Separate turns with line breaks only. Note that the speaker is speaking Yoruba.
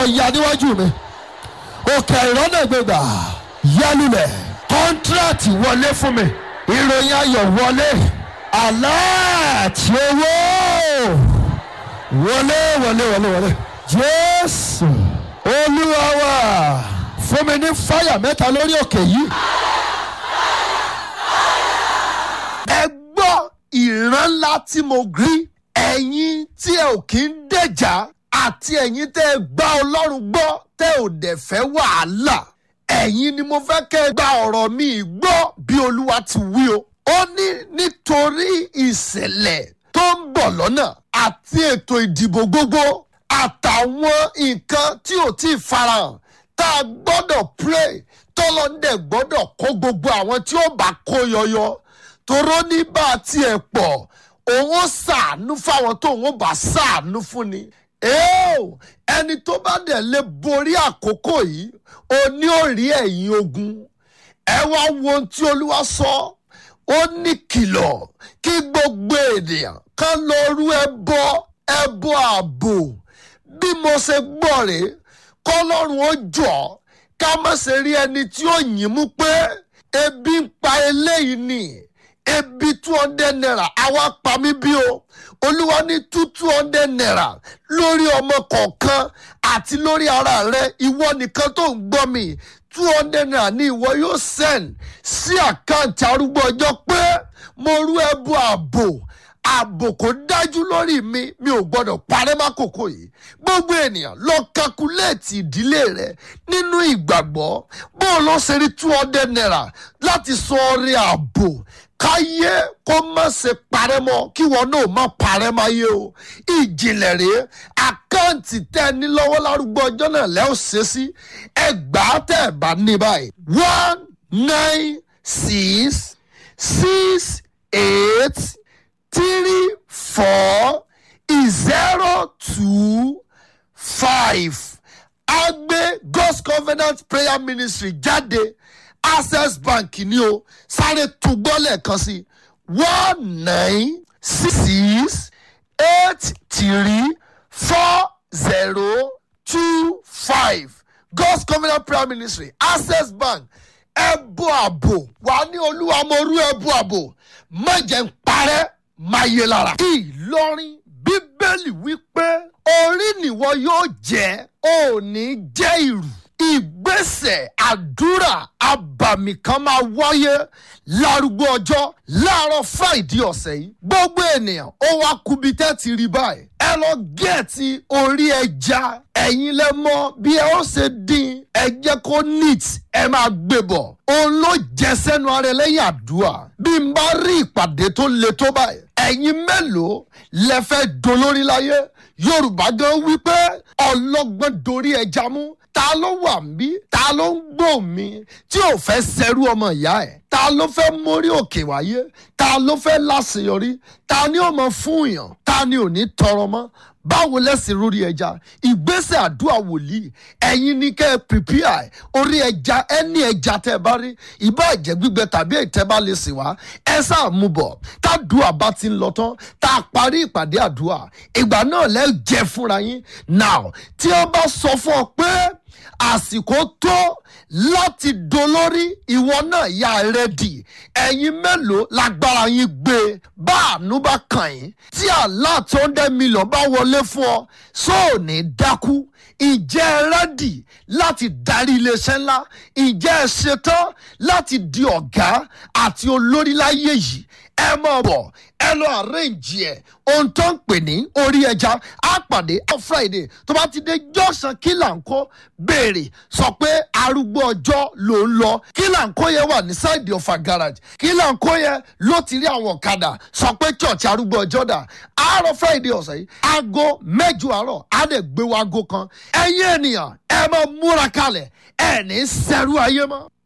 ya níwájú mi òkè ìrọ́nà gbégbà yálùlẹ̀ kọ́ńtíráàtì wọlé fún mi ìròyìn ayọ̀ wọlé aláàtì owó wọlé wọlé wọlé wọlé jésù olúwa wa fún mi ní fáyà mẹ́ta lórí òkè yìí. ẹ gbọ́ ìran ńlá tí mo rí ẹ̀yin tí ẹ ò kí ń dẹ̀jà àti ẹ̀yin tẹ́ ẹ gbá ọlọ́run gbọ́ tẹ́ ò dẹ̀ fẹ́ wàhálà ẹ̀yin ni mo fẹ́ kẹ́ ẹ gba ọ̀rọ̀ mi gbọ́ bí olúwa ti wí o. ó ní nítorí ìṣẹ̀lẹ̀ tó ń bọ̀ lọ́nà àti ètò ìdìbò gbogbo àtàwọn nǹkan tí ò tí ì farahàn tá a gbọ́dọ̀ pray tọ́lọ́ndẹ̀ gbọ́dọ̀ kó gbogbo àwọn tí ó bá kó yọyọ toró ní bá a tiẹ̀ pọ̀ òun ó ṣàánú fáwọn tó òun ó bá ṣàánú fún ni. Eo, ẹni tó bá dẹ̀ lè borí àkókò yìí ó ní ó rí ẹ̀yìn ogun ẹ wá wo ohun tí olúwa sọ ó ní kìlọ̀ kí gbogbo ènìyàn kan lọ rú ẹbọ ẹbọ ààbò bí mo ṣe gbọ́ rèé kọ́lọ́run ó jọ ká má ṣe rí ẹni tí ó yìn mú pé ebi ń pa eléyìí ni ebi two hundred naira àwa pa mí bí o olúwa ní two two hundred naira lórí ọmọ kọ̀ọ̀kan àti lórí ara rẹ ìwọ nìkan tó ń gbọ́ mi two hundred naira ni ìwọ yóò send sí àkáǹtì arúgbó ọjọ́ pé mo rú ẹbú ààbò ààbò kò dájú lórí mi mi ò gbọdọ̀ parẹ́ mákòókò yìí gbogbo ènìyàn lọ kakuléètì ìdílé rẹ nínú ìgbàgbọ́ bó o lọ ṣe rí two hundred naira láti sọ ọrẹ ààbò káyé kó má ṣe parẹ́ mọ́ kí wọn náà má parẹ́ máyé o ìjìnlẹ̀ rèé àkáǹtì tẹ́ ẹ ní lọ́wọ́ lárúgbó ọjọ́ náà lẹ́ ò ṣe sí ẹgbàá tẹ́ ẹ bá ní báyìí one nine six six eight three four zero two five agbe god's covenant prayer ministry jáde access bank ni o sáré túgbọ́ lẹ́ẹ̀kan sí one nine six eight three four zero two five god's covenant prayer ministry access bank ẹbú àbò wà ní olúwa mo rú ẹbú àbò má jẹ́ ń parẹ́ máa yé lára. ìlọrin bíbélì wípé orí nìwọ yóò jẹ́ ò ní jẹ́ ìrù ìgbésẹ̀ àdúrà abàmì kan máa wáyé lárúgbó ọjọ́ láàárọ̀ friday ọ̀sẹ̀ yìí gbogbo ènìyàn ó wá kubi tẹ́ ti rí báyìí ẹ lọ gẹ̀ẹ́tì orí ẹja ẹ̀yin lẹ mọ bí ẹ ó ṣe dín ẹ jẹ́ kó neat ẹ máa gbé bọ̀ òun ló jẹ sẹ́nu ara ẹ lẹ́yìn àdúrà bí n bá rí ìpàdé tó le tó báyìí ẹ̀yin mélòó lẹ fẹ́ dolórí láyé yorùbá gan wípé ọlọ́gbọ́n dorí ẹja mú ta ló wà mí ta ló ń gbò mí tí ò fẹ́ sẹ́rú ọmọ ìyá ẹ̀ ta ló fẹ́ mórí òkè wáyé ta ló fẹ́ láṣeyọrí ta ni ó mọ fún yàn ta ni ò ní tọrọ mọ́ báwo lẹ́sìn lórí ẹja ìgbésẹ̀ àdúrà wòlíì ẹ̀yin ní kẹ́ ẹ prepare orí ẹja ẹni ẹja tẹ́ ẹ bá rí ìbá ẹ̀jẹ̀ gbígbẹ tàbí ìtẹ́ bá lè sìn wá ẹ sáà mú bọ̀ tádùá bá ti ń lọ tán tá a parí ìpàdé àdúrà ìgbà náà lẹ́ jẹ fúnra yín now tí wọ́n bá sọ fún ọ pé àsìkò tó láti dolórí ìwọ náà yà rẹ́dì ẹ̀yin mélòó lágbára yín gbé bá àánú bá kàn yín tí àlá tó ń dẹ́ mílíọ̀n bá wọlé fún ọ sóò ní dákú ìjẹ́ ẹ rẹ́dì láti darí iléeṣẹ́ ńlá ìjẹ́ ẹ ṣetán láti di ọ̀gá àti olórí láyé yìí ẹ mọ̀ bọ̀ ẹ lọ àrẹ́ǹjì ẹ̀ ohun tó ń pè ní orí ẹja á pàdé on friday tó bá ti dé jọ́sàn kílàńkó béèrè sọ pé arúgbó ọjọ́ ló ń lọ kílàńkó yẹn wà ní sáìdì ọ̀fà garage kílàńkó yẹn ló ti rí àwọn ọ̀kadà sọ pé church arúgbó ọjọ́ dà àárọ̀ friday ọ̀sẹ̀ yìí aago mẹ́jọ àárọ̀ á dẹ̀ gbé wa aago kan ẹ̀yin ènìyàn ẹ máa múra kalẹ̀ ẹ̀ ní sẹ́rú ayé mọ́.